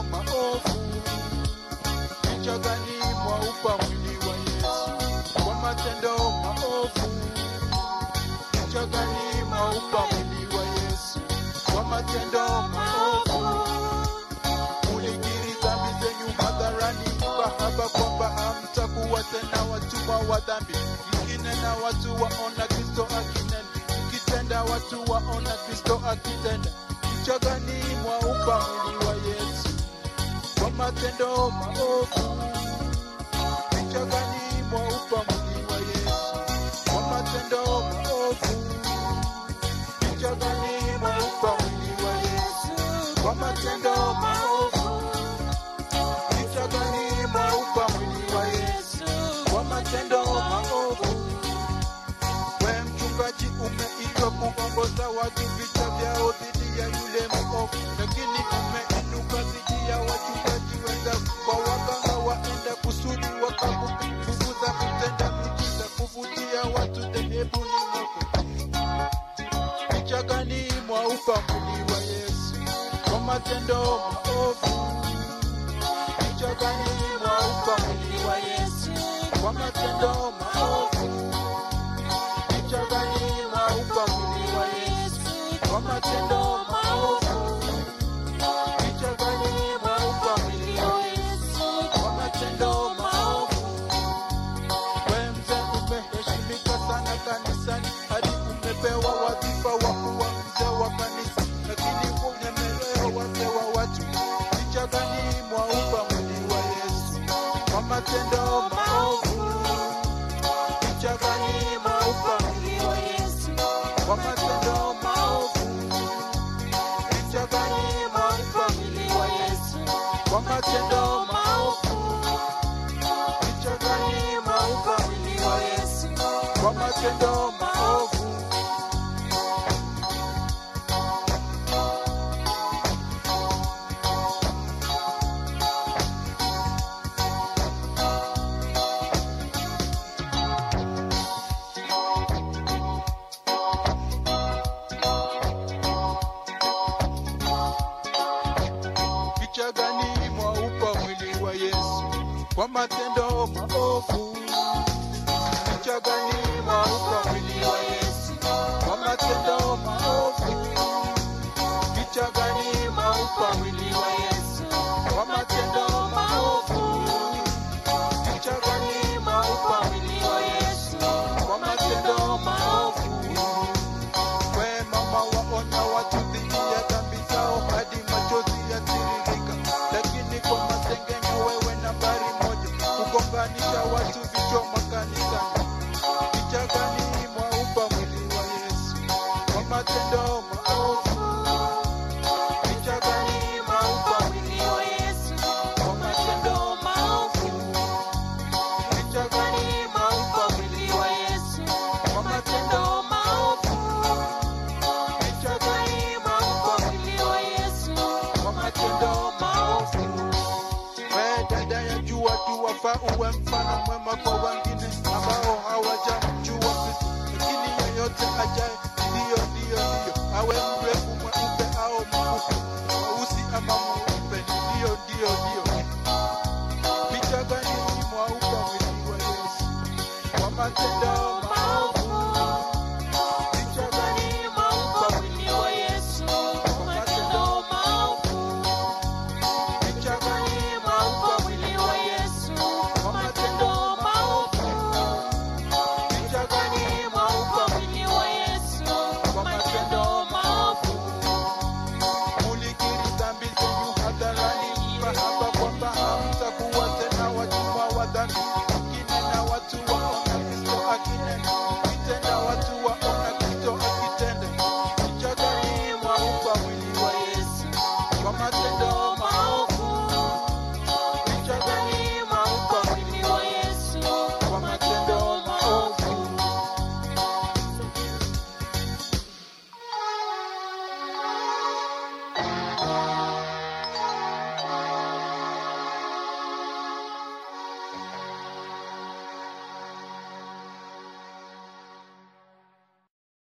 maovu. Picha gani mwaupa mwili wa Yesu kwa matendo maovu? Picha gani mwaupa mwili wa Yesu kwa matendo maovu? Mulikiri dhambi zenyu hadharani, mkahaba kwamba hamtakuwa tena watumwa wa dhambi. Mkinena watu waona Kristo akinena, mkitenda watu waona Kristo akitenda. Picha gani mwaupa mwili wa Yesu kwa matendo maovu? Picha gani mwaupa mwili wa Yesu kwa matendo maovu? Picha gani mwaupa mwili wa Yesu kwa matendo maovu? Picha gani mwaupa mwili wa Yesu kwa matendo maovu? We mchungaji, umeitwa kuongoza watu vita vyao dhidi ya yule mwovu, lakini umeinuka dhidi ya wachungaji wenzako, kwa waganga waenda kusudi wakakufukuza kutenda miujiza, kuvutia watu dhehebuni mwako. Picha gani mwaupa mwili wa Yesu kwa matendo maovu? Picha gani mwaupa mwili wa Yesu kwa matendo maovu? Picha gani mwaupa mwili wa Yesu kwa matendo maovu? Picha gani mwaupa mwili wa Yesu kwa matendo maovu? We mzee umeheshimika sana kanisani, hadi umepewa wadhifa wa kuwa mzee wa kanisa, lakini unyemelea wazee wa watu. Picha gani mwaupa mwili wa Yesu kwa matendo maovu? Picha gani mwaupa mwili wa Yesu kwa matendo maovu? Picha gani mwaupa mwili wa Yesu kwa matendo maovu? Picha gani mwaupa mwili wa Yesu kwa matendo maovu? Picha gani mwaupa mwili wa Yesu kwa matendo maovu? Picha gani mwaupa mwili wa Yesu kwa matendo maovu? Picha gani mwaupa mwili wa Yesu kwa matendo maovu? Picha gani mwaupa mwili wa Yesu kwa matendo maovu? We mama waonya watu dhidi ya dhambi zao hadi machozi yatiririka, lakini kwa masengenyo wewe nambari moja, kugonganisha watu vichwa makanisani. Picha gani mwaupa mwili wa Yesu kwa matendo maovu? Picha gani mwaupa mwili wa Yesu kwa matendo maovu? Picha gani mwaupa mwili wa Yesu kwa matendo maovu? Picha gani mwaupa mwili wa Yesu kwa matendo maovu? We dada ya jua tu wafaa uwe mfano mwema kwa wengine ambao hawajamjua Kristo, lakini yeyote ajaye ndiyo ndiyo ndiyo, awe mrefu mweupe au mfupi, mweusi ama mweupe, ndiyo ndiyo ndiyo. Picha gani mwaupa mwili wa Yesu kwa matendo